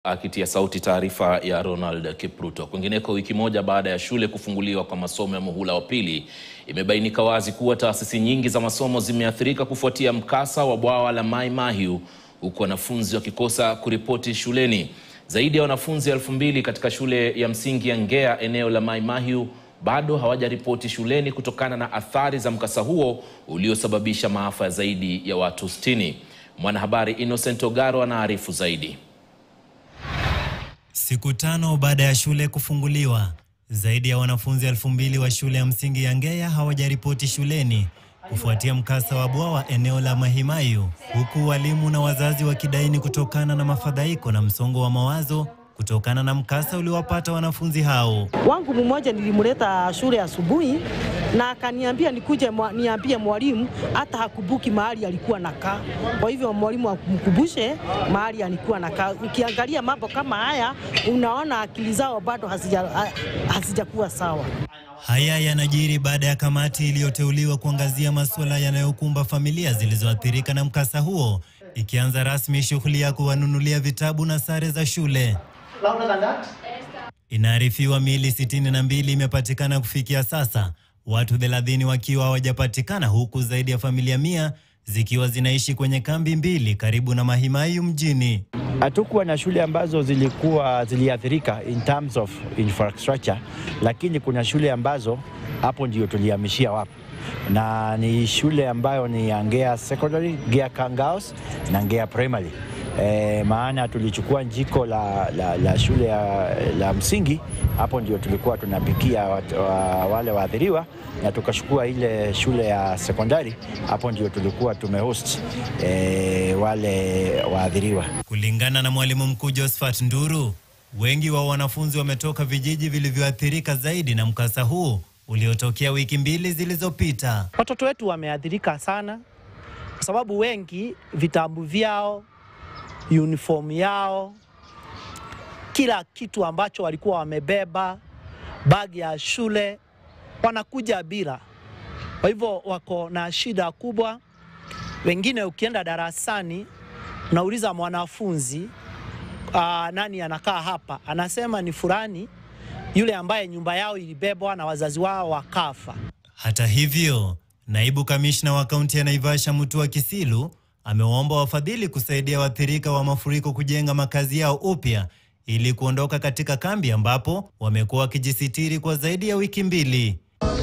Akitia sauti taarifa ya Ronald Kipruto. Kwingineko, wiki moja baada ya shule kufunguliwa kwa masomo ya muhula wa pili, imebainika wazi kuwa taasisi nyingi za masomo zimeathirika kufuatia mkasa wa bwawa la Mai Mahiu, huku wanafunzi wakikosa kuripoti shuleni. Zaidi ya wanafunzi elfu mbili katika shule ya msingi ya Ngea eneo la Mai Mahiu bado hawajaripoti shuleni kutokana na athari za mkasa huo uliosababisha maafa zaidi ya watu 60. Mwanahabari Innocent Ogaro anaarifu zaidi. Siku tano baada ya shule kufunguliwa, zaidi ya wanafunzi elfu mbili wa shule ya msingi ya Ngea hawajaripoti shuleni kufuatia mkasa wa bwawa eneo la Mai Mahiu, huku walimu na wazazi wakidaini kutokana na mafadhaiko na msongo wa mawazo kutokana na mkasa uliowapata wanafunzi hao. Wangu mmoja nilimleta shule asubuhi na akaniambia nikuje mwa, niambie mwalimu hata hakubuki mahali alikuwa nakaa. Kwa hivyo mwalimu akumkumbushe mahali alikuwa nakaa. Ukiangalia mambo kama haya, unaona akili zao bado hazijakuwa sawa. Haya yanajiri baada ya kamati iliyoteuliwa kuangazia masuala yanayokumba familia zilizoathirika na mkasa huo ikianza rasmi shughuli ya kuwanunulia vitabu na sare za shule. Inaarifiwa miili sitini na mbili imepatikana kufikia sasa, watu 30 wakiwa hawajapatikana, huku zaidi ya familia mia zikiwa zinaishi kwenye kambi mbili karibu na Mai Mahiu mjini. Hatukuwa na shule ambazo zilikuwa ziliathirika in terms of infrastructure, lakini kuna shule ambazo hapo ndio tulihamishia wapo, na ni shule ambayo ni ya Ngea Secondary, Ngea Kangaos na Ngea Primary. E, maana tulichukua jiko la, la, la shule ya, la msingi hapo ndio tulikuwa tunapikia wa, wa, wale waathiriwa na tukachukua ile shule ya sekondari hapo ndio tulikuwa tumehost e, wale waathiriwa. Kulingana na mwalimu mkuu Josephat Nduru, wengi wa wanafunzi wametoka vijiji vilivyoathirika zaidi na mkasa huu uliotokea wiki mbili zilizopita. Watoto wetu wameathirika sana kwa sababu wengi vitabu vyao uniform yao, kila kitu ambacho walikuwa wamebeba, bagi ya shule, wanakuja bila. Kwa hivyo wako na shida kubwa. Wengine ukienda darasani unauliza mwanafunzi uh, nani anakaa hapa, anasema ni fulani yule ambaye nyumba yao ilibebwa na wazazi wao wakafa. Hata hivyo, naibu kamishna wa kaunti ya Naivasha Mutua Kisilu amewaomba wafadhili kusaidia waathirika wa mafuriko kujenga makazi yao upya ili kuondoka katika kambi ambapo wamekuwa wakijisitiri kwa zaidi ya wiki mbili.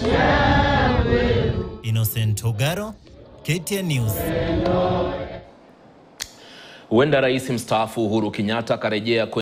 Innocent Ogaro, KTN News. Huenda rais mstaafu Uhuru Kenyatta akarejea